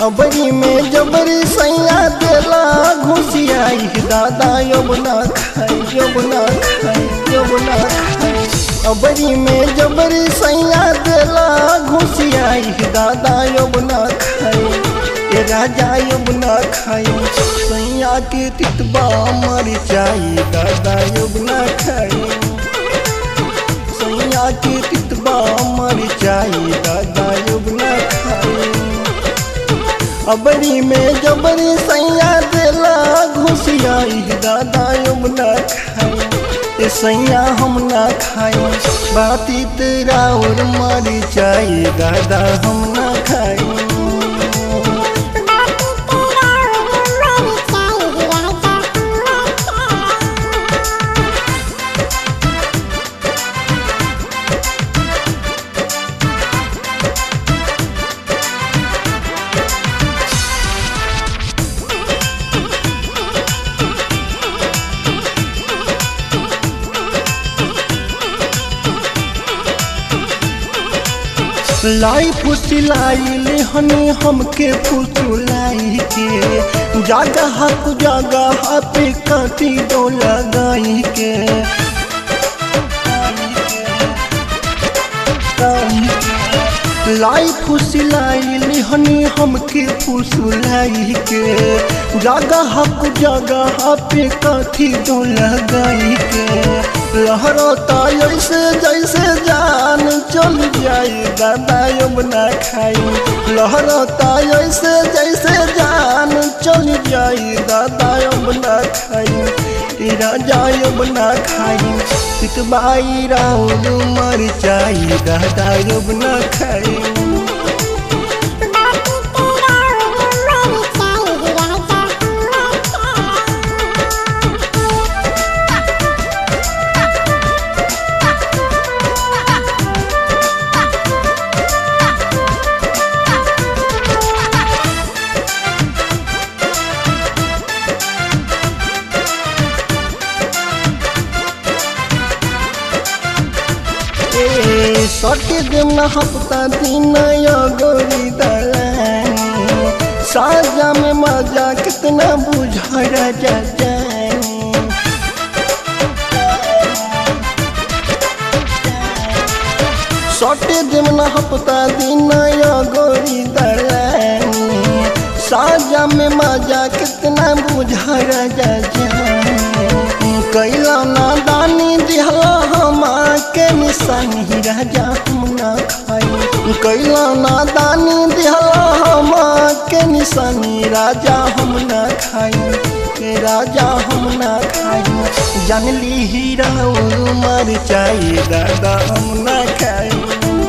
अबरी में जबरी सैया देला घुसियाई दादा अब ना खाई अब ना खाई अब ना खाई अबरी में जबरी सैया देला घुसियाई दादा अब ना खाई ए राजा अब ना खाई सैया के तितबा मर जाई दादा अब ना खाई सैया के तितबा मर जाई दादा अब ना खाई अबरी में जबरी सैया देला घुसियाई दादा अब ना खाई ए सैया हम ना खाई बाती तेरा और मर जाई दादा हम ना खाई लाई फुसिलाई हनी हमके फुसुलाई के जागा हाथ जागा पे काटी दो लगाई के लाई फुसिलाई हनी हमके फुसुलाई के जागा हक जागा पे काठी दो लगाई के लहरता ऐसे जैसे जान चल जाई दादा अब ना खाई लहरता ऐसे जैसे जान चल जाई दादा अब ना खाई राजा अब ना खाई पितबाई राउल मर जाई दादा अब ना खाई सटे देम न हफ्ता दिन गोरी दलानी साजा में मजा कितना बुझा राजा जानी सटे देम न हफ्ता दिन गोरी दलानी साजा में मजा कितना बुझा राजा जानी कैला ना दानी दिहला हमा के निशानी राजा हम ना खाई कैला ना दानी दिहला हमा के निशानी राजा हम ना खाई राजा हम ना खाई जानली हीरा मर जाई दादा हम ना खाई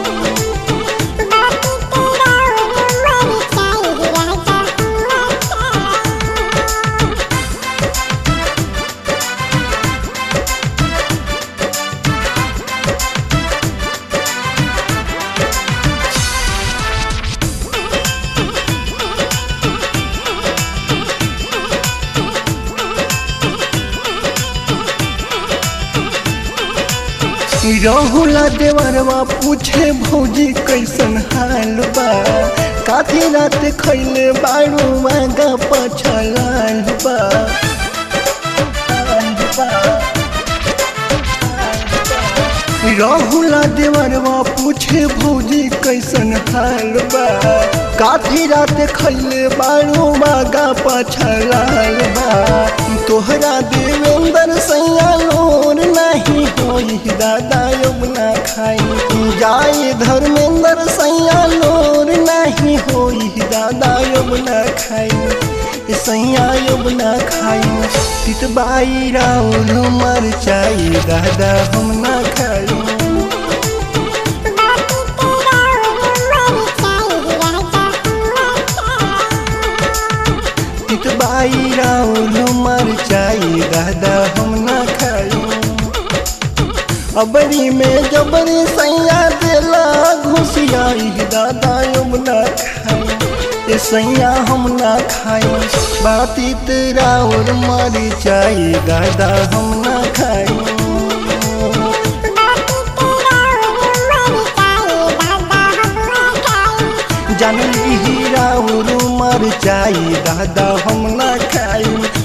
रहुला देवरवा पूछे भौजी कैसन हाल बा काफी रात खैले बारू मांगा पछलाल बा रहुला देवरवा पूछे भौजी कैसन हाल बा काफी रात खैले बारू मांगा पछलाल बा तोहरा देवेंद्र सैया लोर नहीं होई दादा अब ना खाई जाए धर्मेंद्र सैया लोर नहीं होई दादा अब ना खाई सैया अब ना खाई तितबाई राउल मर जाई दादा हम ना खाई तितबाई राउल मर जाई दादा हम ना खाई अबरी में जबरी सैया देला घुसियाई दादा अब ना खाई ए सैया हम ना खाई बाती तेरा और मर जाई दादा हम ना खाई जानली हीरा उरु मर जाई दादा हम ना खाई